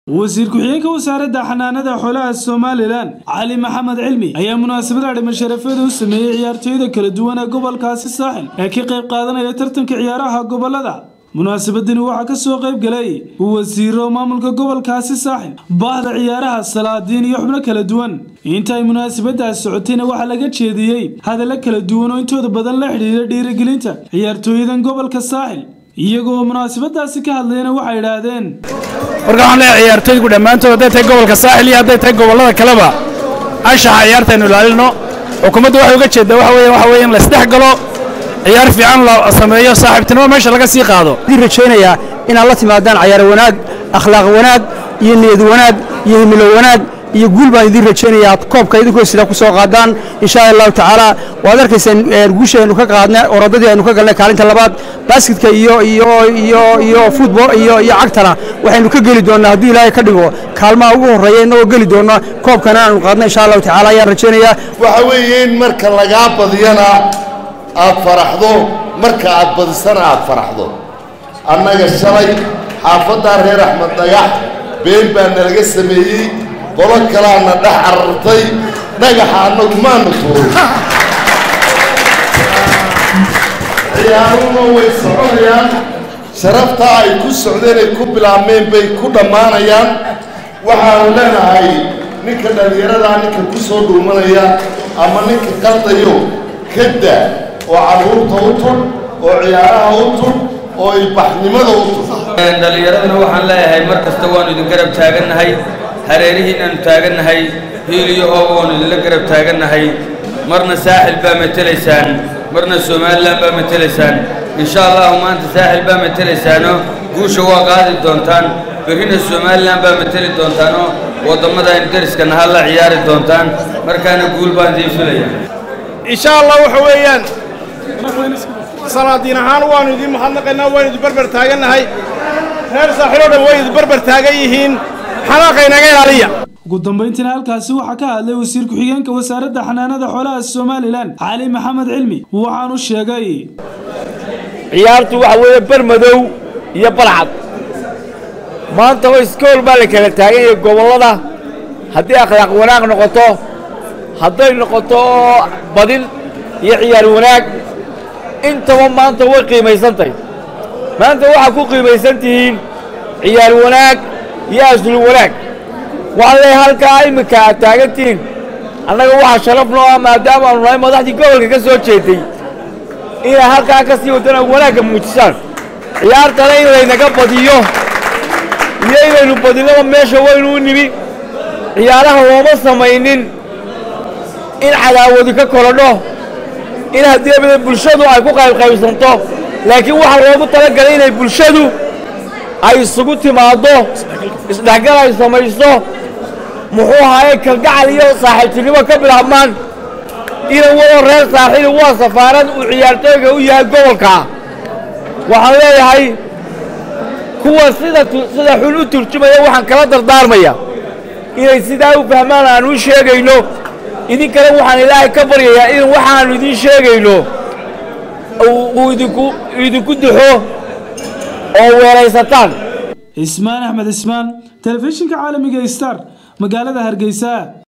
wasiir ku-xigeenka wasaaradda xanaanada xoolaha somalilan cali maxamed cilmi ayaa munaasabada dhima sharafeeda u sameeyey ciyaartooyda kala duwan ee gobolkaasi saaxil ee ka qayb qaadanaya tartanka ciyaaraha gobolada munaasabadani waxaa ka soo qayb galay wasiiro maamulka gobolkaasi saaxil baahda ciyaaraha salaadiin iyo xubno kala duwan inta ay munaasabadaas socotayna waxaa laga jeediyey hadallo kala duwan oo intooda badan la xidhiira dhiirigelinta ciyaartooyadan gobolka saaxil iyagoo munaasabadaasi ka hadlayna waxay idhaahdeen marka waxaan leeyahay ciyaartooygu dhammaantood hadday tahay gobolka saaxil iyo hadday tahay gobollada kaleba anshaxa ciyaartaynu ilaalino xukuumadda waxay uga jeeddaa waxa weeye waxa weeye in la isdhex galo ciyaar fiican la sameeyo saaxiibtinimo meesha laga sii qaado waxaan rajaynayaa inaad la timaadaan cayaar wanaag akhlaaq wanaag iyo niyad wanaag iyo himilo wanaag iyo guul baan idiin rajaynayaa aad koobka idinkoo sidaa ku soo qaadaan insha allahu tacaala waad arkaysaan guusha aynu ka qaadnay orodadii aynu ka galnay kaalinta labaad baaskitka iyo iyo iyo iyo futbol iyo iyo cagtana waxaynu ka geli doonnaa hadduu ilaahay ka dhigo kaalmaha ugu horreeya innagoo geli doonna koobkana aanu qaadnay insha allahu tacaala ayaan rajaynayaa waxa weeye in marka lagaa badiyana aad faraxdo marka aad badisana aad faraxdo annaga shalay xaafaddaa reer axmed dhagax been baa nalaga sameeyey qolo kalaana dhex carartay dhagaxa annagu maanu tuurin ciyaaruhuna way soconayaan sharaftaa ay ku socdeen ay ku bilaabmeen bay ku dhammaanayaan waxaanu leenahay ninka dhallinyaradaa ninka ku soo dhuumanaya ama ninka qaldayo kada oo carruurta u tun oo ciyaaraha u tun oo ilbaxnimada u tun dhallinyaraduna waxaan leeyahay mar kasta waannu idin garab taagannahay hareerihiinaannu taagannahay hiil iyo hooba waannu idinla garab taagannahay marna saaxil baa matelaysaan marna somalilan baa matelaysaan insha allahu maanta saaxil baa matelaysaanoo guusha waa qaadi doontaan berrina somalilan baa mateli doontaanoo waddamada aynu deriska naha la ciyaari doontaan markaana guul baan idiin filaya insha allah waxa weeyaan salaadiin ahaan waannu idiin mahadnaqaynaa waanu idin barbar taagannahay reer saaxiil oo dhan way idin barbar taagan yihiin xanaaqa inaga ilaaliya ugu dambayntiina halkaasi waxaa ka hadlay wasiir ku-xigeenka wasaaradda xanaanada xoolaha somalilan cali maxamed cilmi waxaanu sheegay ciyaartu waxa weeye bermadow iyo balcad maanta oo iskool baa la kala taagan yahay gobollada haddii akhlaaq wanaag noqoto hadday noqoto badin iyo ciyaar wanaag intaba maanta way qiimaysan tahay maanta waxaad ku qiimaysan tihiin ciyaar wanaag iyo aslu wanaag waxaan leeyahay halkaa iminka aad taagan tihiin annaga waxaa sharaf noo ah maadaama aanu nahay madaxdii gobolka ka soo jeeday inay halkaa ka sii wadana wanaagga muujisaan ciyaartana in laynaga badiyo iyo inaynu badinaba meesha waynu u nimi ciyaaraha looma samaynin in cadaawadu ka korodho in haddii bulshadu ay ku qaybqaybsanto laakiin waxaa loogu talagalay inay bulshadu ay isugu timaaddo isdhexgal ay samayso muxuu ahaaye kalgacal iyo saaxiibtinimo ka bilaabmaan inan wado reer saaxiil waa safaarad uu ciyaartooyga u yahay gobolka waxaan leeyahay kuwa sida sida xun u turjumaya waxaan kala dardaarmaya inay sidaa u fahmaan aanu u sheegayno idinkana waxaan ilaahay ka baryayaa in waxaannu idiin sheegayno uu idinku idinku duxo oo weeraysataan ismaan axmed ismaan telefishinka caalamiga star magaalada hargeysa